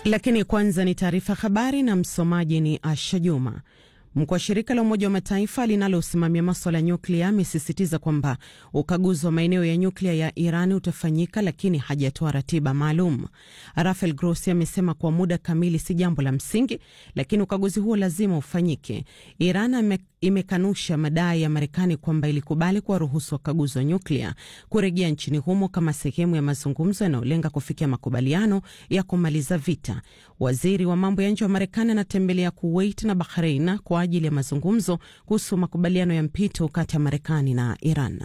Lakini kwanza ni taarifa habari na msomaji ni Asha Juma. Mkuu wa shirika la Umoja wa Mataifa linalosimamia maswala ya nyuklia amesisitiza kwamba ukaguzi wa maeneo ya nyuklia ya Iran utafanyika, lakini hajatoa ratiba maalum. Rafael Grossi amesema kwa muda kamili si jambo la msingi, lakini ukaguzi huo lazima ufanyike. Iran imekanusha madai ya Marekani kwamba ilikubali kuwaruhusu wakaguzi wa nyuklia kurejea nchini humo kama sehemu ya mazungumzo yanayolenga kufikia makubaliano ya kumaliza vita. Waziri wa mambo ya nje wa Marekani anatembelea Kuwait na Bahrain kwa ajili ya mazungumzo kuhusu makubaliano ya mpito kati ya Marekani na Iran.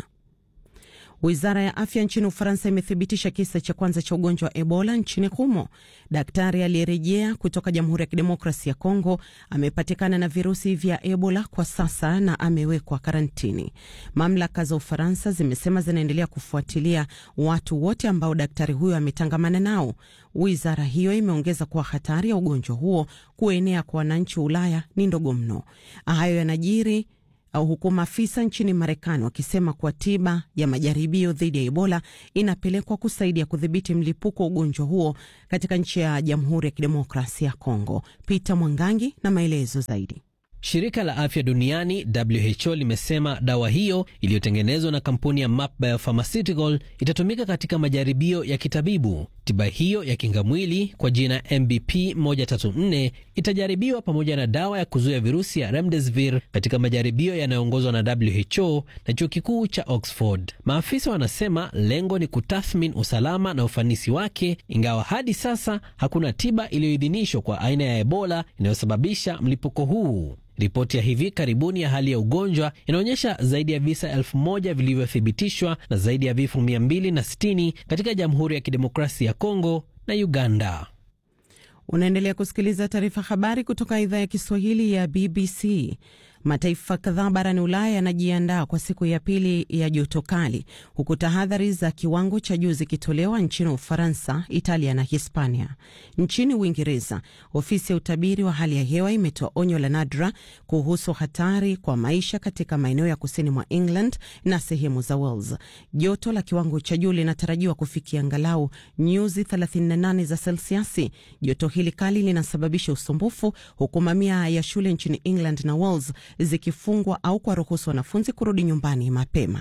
Wizara ya afya nchini Ufaransa imethibitisha kisa cha kwanza cha ugonjwa wa Ebola nchini humo. Daktari aliyerejea kutoka Jamhuri ya Kidemokrasi ya Kongo amepatikana na virusi vya Ebola kwa sasa na amewekwa karantini. Mamlaka za Ufaransa zimesema zinaendelea kufuatilia watu wote ambao daktari huyo ametangamana nao. Wizara hiyo imeongeza kuwa hatari ya ugonjwa huo kuenea kwa wananchi wa Ulaya ni ndogo mno. Hayo yanajiri au huku maafisa nchini Marekani wakisema kuwa tiba ya majaribio dhidi ya Ebola inapelekwa kusaidia kudhibiti mlipuko wa ugonjwa huo katika nchi ya Jamhuri ya Kidemokrasia ya Kongo. Peter Mwangangi na maelezo zaidi. Shirika la afya duniani WHO limesema dawa hiyo iliyotengenezwa na kampuni ya Map Biopharmaceutical itatumika katika majaribio ya kitabibu. Tiba hiyo ya kingamwili kwa jina MBP 134 itajaribiwa pamoja na dawa ya kuzuia virusi ya Remdesivir katika majaribio yanayoongozwa na WHO na chuo kikuu cha Oxford. Maafisa wanasema lengo ni kutathmini usalama na ufanisi wake, ingawa hadi sasa hakuna tiba iliyoidhinishwa kwa aina ya Ebola inayosababisha mlipuko huu. Ripoti ya hivi karibuni ya hali ya ugonjwa inaonyesha zaidi ya visa elfu moja vilivyothibitishwa na zaidi ya vifo 260 katika Jamhuri ya Kidemokrasia ya Kongo na Uganda. Unaendelea kusikiliza taarifa habari kutoka idhaa ya Kiswahili ya BBC. Mataifa kadhaa barani Ulaya yanajiandaa kwa siku ya pili ya joto kali, huku tahadhari za kiwango cha juu zikitolewa nchini Ufaransa, Italia na Hispania. Nchini Uingereza, ofisi ya utabiri wa hali ya hewa imetoa onyo la nadra kuhusu hatari kwa maisha katika maeneo ya kusini mwa England na sehemu za Wales. Joto la kiwango cha juu linatarajiwa kufikia angalau nyuzi 38 za selsiasi. Joto hili kali linasababisha usumbufu, huku mamia ya shule nchini England na Wales zikifungwa au kuwaruhusu wanafunzi kurudi nyumbani mapema.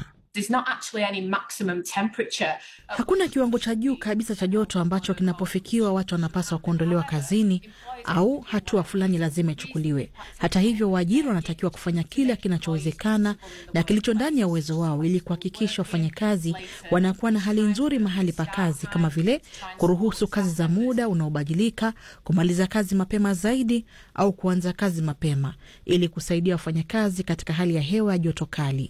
Hakuna kiwango cha juu kabisa cha joto ambacho kinapofikiwa watu wanapaswa kuondolewa kazini au hatua fulani lazima ichukuliwe. Hata hivyo, waajiri wanatakiwa kufanya kila kinachowezekana na kilicho ndani ya uwezo wao ili kuhakikisha wafanyakazi wanakuwa na hali nzuri mahali pa kazi, kama vile kuruhusu kazi za muda unaobadilika, kumaliza kazi mapema zaidi au kuanza kazi mapema ili kusaidia wafanyakazi katika hali ya hewa ya joto kali.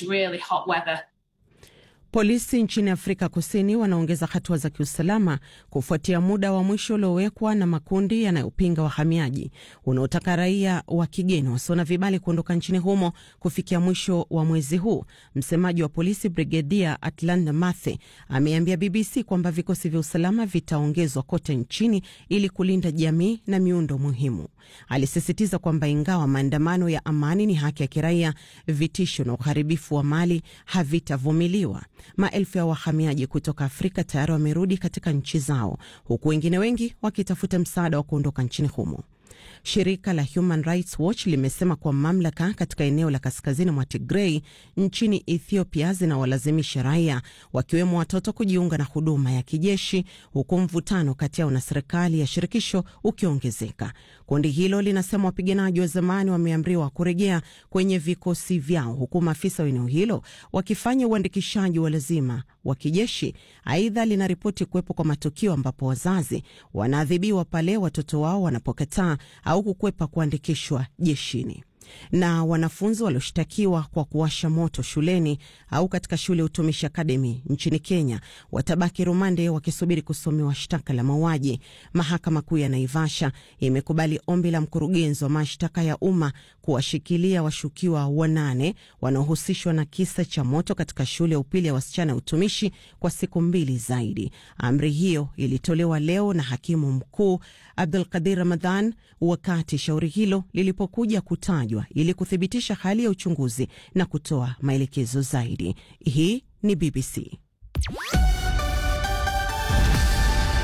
Polisi nchini Afrika Kusini wanaongeza hatua za kiusalama kufuatia muda wa mwisho uliowekwa na makundi yanayopinga wahamiaji unaotaka raia wa kigeni wasio na vibali kuondoka nchini humo kufikia mwisho wa mwezi huu. Msemaji wa polisi Brigedia Atlanta Mathe ameambia BBC kwamba vikosi vya usalama vitaongezwa kote nchini ili kulinda jamii na miundo muhimu. Alisisitiza kwamba ingawa maandamano ya amani ni haki ya kiraia, vitisho na uharibifu wa mali havitavumiliwa. Maelfu ya wahamiaji kutoka Afrika tayari wamerudi katika nchi zao huku wengine wengi wakitafuta msaada wa kuondoka nchini humo. Shirika la Human Rights Watch limesema kuwa mamlaka katika eneo la kaskazini mwa Tigrei nchini Ethiopia zinawalazimisha raia wakiwemo watoto kujiunga na huduma ya kijeshi, huku mvutano kati yao na serikali ya shirikisho ukiongezeka. Kundi hilo linasema wapiganaji wa zamani wameamriwa kurejea kwenye vikosi vyao, huku maafisa wa eneo hilo wakifanya uandikishaji wa lazima wa kijeshi. Aidha, linaripoti kuwepo kwa matukio ambapo wazazi wanaadhibiwa pale watoto wao wanapokataa au kukwepa kuandikishwa jeshini. Na wanafunzi walioshtakiwa kwa kuwasha moto shuleni au katika shule ya utumishi akademi nchini Kenya watabaki rumande wakisubiri kusomewa shtaka la mauaji. Mahakama Kuu ya Naivasha imekubali ombi la mkurugenzi wa mashtaka ya umma kuwashikilia washukiwa wanane wanaohusishwa na kisa cha moto katika shule ya upili ya wasichana ya utumishi kwa siku mbili zaidi. Amri hiyo ilitolewa leo na hakimu mkuu Abdul Qadir Ramadhan wakati shauri hilo lilipokuja kutajwa ili kuthibitisha hali ya uchunguzi na kutoa maelekezo zaidi. Hii ni BBC.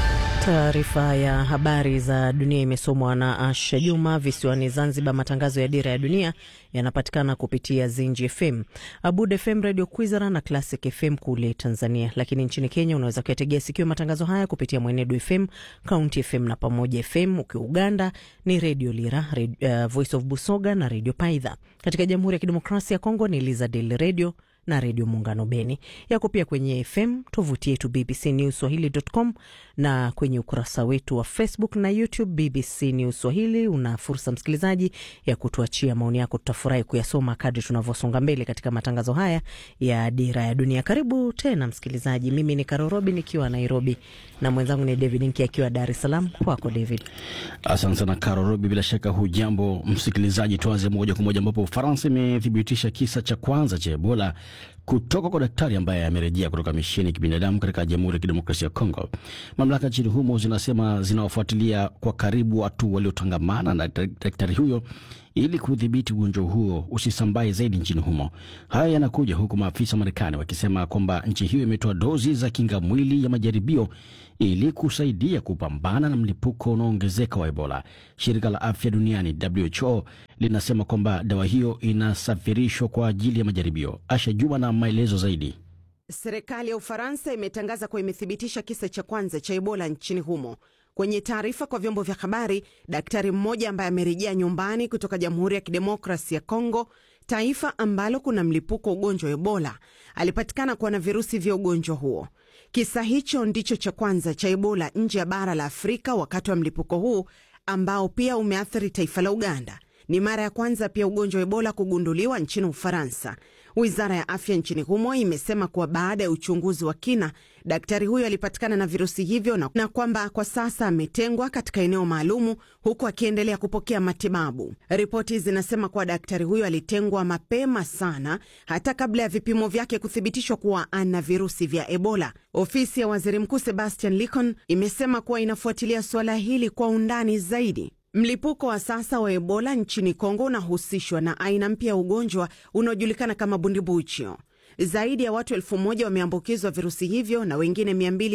Taarifa ya habari za dunia imesomwa na Asha Juma. Visiwani Zanzibar, matangazo ya Dira ya Dunia yanapatikana kupitia Zinji FM, Abud FM, Radio Kwizera na Classic FM kule Tanzania. Lakini nchini Kenya unaweza kuyategea sikio matangazo haya kupitia Mwenedu FM, County FM na Pamoja FM. Ukiwa Uganda ni Radio Lira, Radio, uh, Voice of Busoga na Radio Paidha. Katika Jamhuri ya Kidemokrasia ya Kongo ni Lizadel Radio na redio Muungano Beni. Yako pia kwenye FM, tovuti yetu BBC News Swahili.com na kwenye ukurasa wetu wa Facebook na YouTube BBC News Swahili. Una fursa msikilizaji ya kutuachia maoni yako, tutafurahi kuyasoma kadri tunavyosonga mbele katika matangazo haya ya Dira ya Dunia. Karibu tena msikilizaji, mimi ni Karorobi nikiwa Nairobi na mwenzangu ni David Nki akiwa Dar es Salaam. Kwako David. Asante sana Karorobi, bila shaka hujambo msikilizaji. Tuanze moja kwa moja ambapo Ufaransa imethibitisha kisa cha kwanza cha Ebola kutoka kwa daktari ambaye amerejea kutoka misheni ya kibinadamu katika Jamhuri ya Kidemokrasia ya Kongo. Mamlaka nchini humo zinasema zinawafuatilia kwa karibu watu waliotangamana na daktari huyo ili kudhibiti ugonjwa huo usisambae zaidi nchini humo. Haya yanakuja huku maafisa wa Marekani wakisema kwamba nchi hiyo imetoa dozi za kinga mwili ya majaribio ili kusaidia kupambana na mlipuko unaoongezeka wa Ebola. Shirika la afya duniani WHO linasema kwamba dawa hiyo inasafirishwa kwa ajili ya majaribio. Asha Juma na maelezo zaidi. Serikali ya Ufaransa imetangaza kuwa imethibitisha kisa cha kwanza cha Ebola nchini humo. Kwenye taarifa kwa vyombo vya habari, daktari mmoja ambaye amerejea nyumbani kutoka Jamhuri ya Kidemokrasi ya Kongo, taifa ambalo kuna mlipuko wa ugonjwa wa Ebola, alipatikana kuwa na virusi vya ugonjwa huo. Kisa hicho ndicho cha kwanza cha Ebola nje ya bara la Afrika wakati wa mlipuko huu ambao pia umeathiri taifa la Uganda. Ni mara ya kwanza pia ugonjwa wa Ebola kugunduliwa nchini Ufaransa. Wizara ya afya nchini humo imesema kuwa baada ya uchunguzi wa kina, daktari huyo alipatikana na virusi hivyo na, na kwamba kwa sasa ametengwa katika eneo maalumu huku akiendelea kupokea matibabu. Ripoti zinasema kuwa daktari huyo alitengwa mapema sana, hata kabla ya vipimo vyake kuthibitishwa kuwa ana virusi vya Ebola. Ofisi ya waziri mkuu Sebastian Licon imesema kuwa inafuatilia suala hili kwa undani zaidi. Mlipuko wa sasa wa Ebola nchini Kongo unahusishwa na aina mpya ya ugonjwa unaojulikana kama bundibuchio. Zaidi ya watu elfu moja wameambukizwa virusi hivyo na wengine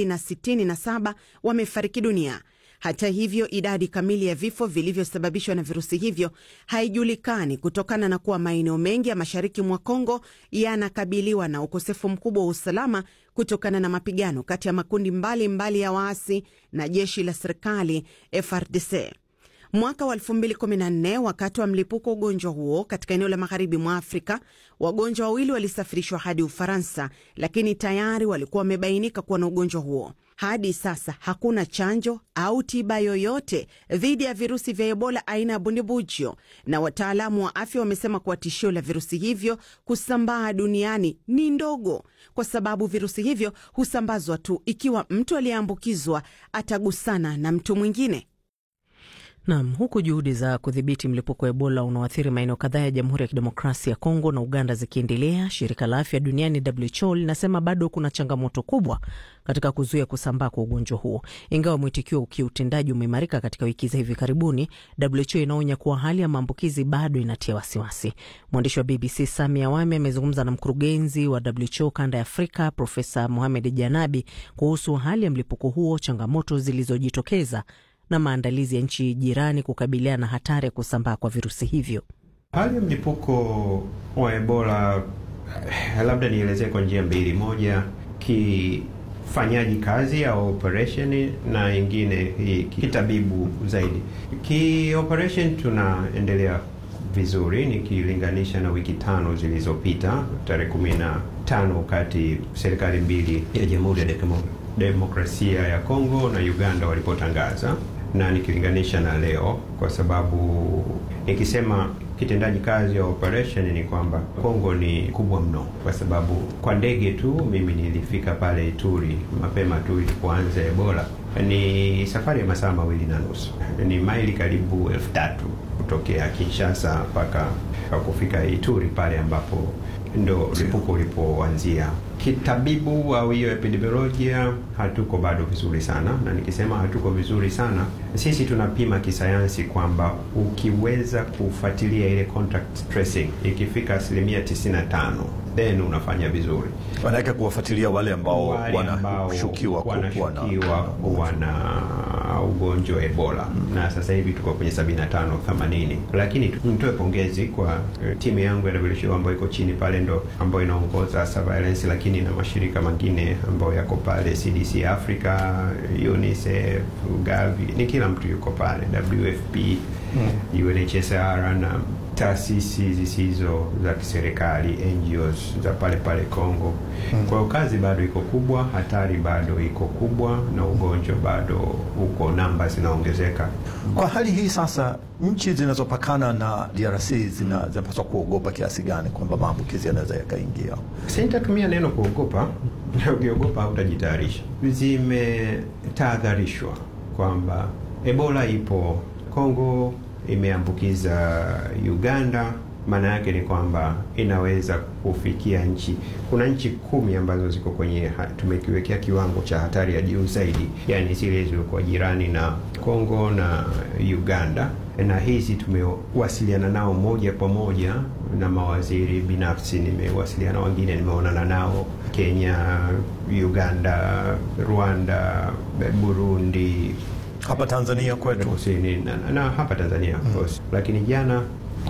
267 wamefariki dunia. Hata hivyo, idadi kamili ya vifo vilivyosababishwa na virusi hivyo haijulikani kutokana na kuwa maeneo mengi ya mashariki mwa Kongo yanakabiliwa na ukosefu mkubwa wa usalama kutokana na mapigano kati ya makundi mbalimbali mbali ya waasi na jeshi la serikali FRDC. Mwaka wa 2014 wakati wa mlipuko wa ugonjwa huo katika eneo la magharibi mwa Afrika, wagonjwa wawili walisafirishwa hadi Ufaransa, lakini tayari walikuwa wamebainika kuwa na ugonjwa huo. Hadi sasa hakuna chanjo au tiba yoyote dhidi ya virusi vya Ebola aina ya bundibujo, na wataalamu wa afya wamesema kuwa tishio la virusi hivyo kusambaa duniani ni ndogo, kwa sababu virusi hivyo husambazwa tu ikiwa mtu aliyeambukizwa atagusana na mtu mwingine. Nam, huku juhudi za kudhibiti mlipuko wa Ebola unaoathiri maeneo kadhaa ya Jamhuri ya Kidemokrasia ya Kongo na Uganda zikiendelea, shirika la afya duniani WHO linasema bado kuna changamoto kubwa katika kuzuia kusambaa kwa ugonjwa huo. Ingawa mwitikio wa kiutendaji umeimarika katika wiki za hivi karibuni, WHO inaonya kuwa hali ya maambukizi bado inatia wasiwasi. Mwandishi wa BBC Sami Awami amezungumza na mkurugenzi wa WHO kanda ya Afrika Profesa Mohamed Janabi kuhusu hali ya mlipuko huo, changamoto zilizojitokeza na maandalizi ya nchi jirani kukabiliana na hatari ya kusambaa kwa virusi hivyo. Hali ya mlipuko wa Ebola, labda nielezee kwa njia mbili. Moja, kifanyaji kazi au operation, na ingine kitabibu zaidi. Ki operation tunaendelea vizuri nikilinganisha na wiki tano zilizopita, tarehe kumi na tano wakati serikali mbili ya Jamhuri ya Demokrasia ya Kongo na Uganda walipotangaza na nikilinganisha na leo, kwa sababu nikisema kitendaji kazi ya operation ni kwamba Kongo ni kubwa mno, kwa sababu kwa ndege tu mimi nilifika pale Ituri mapema tu ilipoanza Ebola. Ni safari ya masaa mawili na nusu, ni maili karibu elfu tatu kutokea Kinshasa mpaka kufika Ituri pale ambapo ndo mlipuko ulipoanzia. Kitabibu au hiyo epidemiolojia, hatuko bado vizuri sana, na nikisema hatuko vizuri sana, sisi tunapima kisayansi kwamba ukiweza kufuatilia ile contact tracing ikifika asilimia 95 then unafanya vizuri. Manake kuwafuatilia wale ambao Wale ambao wanashukiwa kuwa na wanashukiwa wana ugonjwa wa Ebola na sasa hivi tuko kwenye 75 80, lakini tu- nitoe pongezi kwa eh, timu yangu ya WHO ambayo iko chini pale, ndo ambayo inaongoza surveillance, lakini na mashirika mengine ambayo yako pale, CDC Africa, UNICEF, Gavi, ni kila mtu yuko pale, WFP, UNHCR na taasisi zisizo za kiserikali NGOs za pale pale Kongo. Kwa hiyo kazi bado iko kubwa, hatari bado iko kubwa, na ugonjwa bado uko, namba zinaongezeka. Kwa hali hii sasa, nchi zinazopakana na DRC zina- zinapaswa kuogopa kiasi gani kwamba maambukizi yanaweza yakaingia? Sitatumia neno kuogopa, ukiogopa hautajitayarisha. Zimetahadharishwa kwamba Ebola ipo Kongo, imeambukiza Uganda. Maana yake ni kwamba inaweza kufikia nchi. Kuna nchi kumi ambazo ziko kwenye ha- tumekiwekea kiwango cha hatari ya juu zaidi, yaani zile zilizokuwa jirani na Kongo na Uganda, na hizi tumewasiliana nao moja kwa moja na mawaziri binafsi, nimewasiliana wengine, nimeonana nao Kenya, Uganda, Rwanda, Burundi, Hapa Tanzania kwetu kusini na, na hapa Tanzania of course. Lakini jana